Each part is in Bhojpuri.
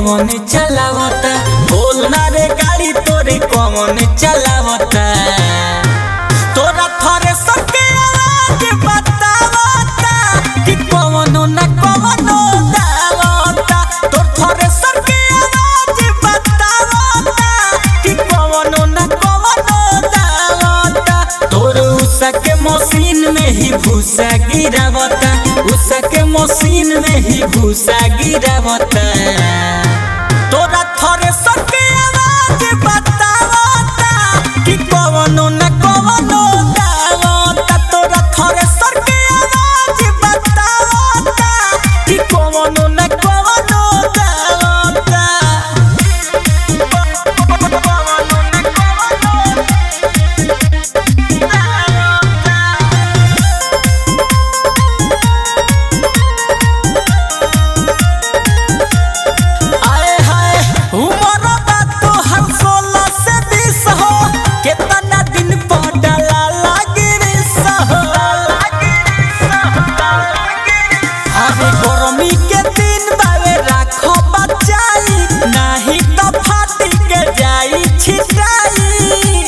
कौन चलावता बोल ना रे गाड़ी तोरे कौन चलावता तोरा थरे सके आवाज बतावता कि कौनो ना कौनो दावता तोर थरे सके आवाज बतावता कि कौनो ना कौनो दावता तोर उषा के मशीन में ही भूसा गिरावता उषा के मशीन में ही भूसा गिरावता तोरा थरे सके आवाज बतावता कि कौनो ना कौनो दावता तोरा थरे सके आवाज बतावता कि कौनो ना कौनो दावता कौनो ना कौनो आए हाय उमर बा तोहर सोलह से बीस हो केतना दिन पर डाला लागिरिस हो अरे गरमी के दिन बावे राखो बचाई नाही तो फाटी के जाई छिटाई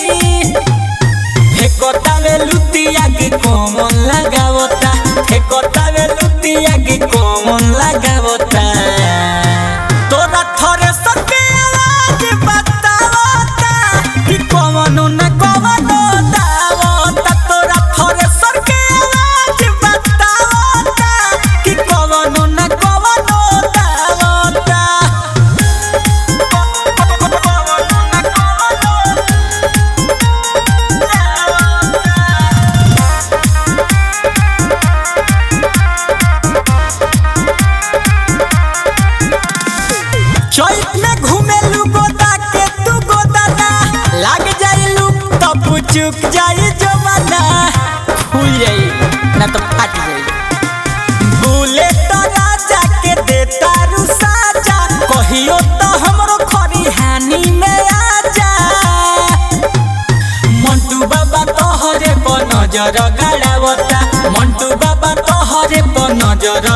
फेकोतावे लुतिया के कोमन लगावता फेकोतावे लुतिया के कोमन लगावता तोरा थरे सके आवाज बतावता कि कौनो न कौनो दावता तोरा थरे सके आवाज बतावता कि कौनो न कौनो दावता कौनो न कौनो चैत में घूमेलू गोदा के तू गोदाना लाग जाइलू तब चुक जाई जमाना खुल जाई ना तो फाट जाई बुले तो राजा के देता रुसाजा कहियो तो हमरो खरी हानि में आजा मंटू बाबा तोहरे पर नजर गाड़ावता मंटू बाबा तोहरे पर नजर